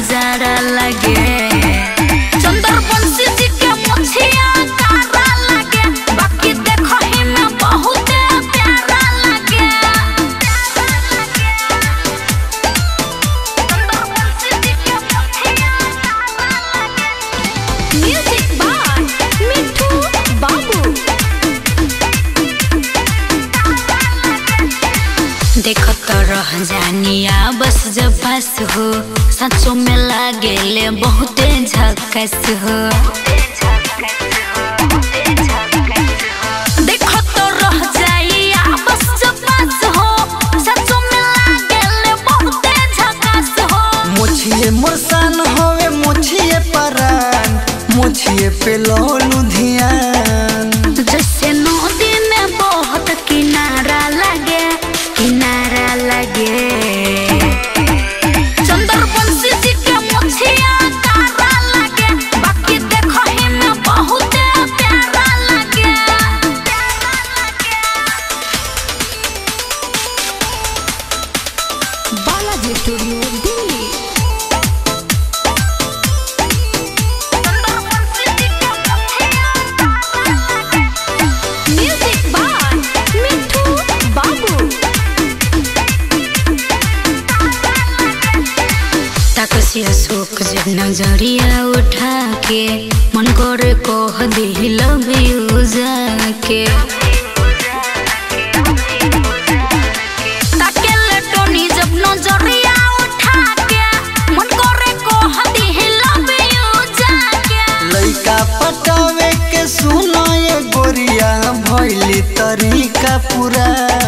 नजारा लगे चंदर बंसी जी के मुछिया कारा लगे बाकी देखो ही में बहुत प्यारा लगे चंदर बंसी जी के मुछिया कारा लगे म्यूजिक बाय मिठू बाबू देखो तो रह जानिया बस जब पास हो सचो में लागेले बहुते झकस हो देखो तो रह जाइया बस जब पास हो सचो में लागेले बहुते झकस हो मुछिए मुसान होवे मुछिए परान मुछिए पे लोलू धियान जैसे नदी में बहुत किनारा लगे किनारा लगे चंदर बंसी जी के मुछिया कारा लगे बाकी देखो ही में बहुत प्यारा लगे बालाजी स्टूडियो दिल्ली चंदर बंसी जी के मुछिया कारा लगे म्यूजिक बाय मिठू बाबू तकसिया सुख जब नजरिया उठा के मन करे कह दी लव यू जाके ताकेले टोनी जब नजरिया उठा के मन करे कह दी लव यू जाके लइका पटावे के सुनो ये गोरिया भइली तरीका पूरा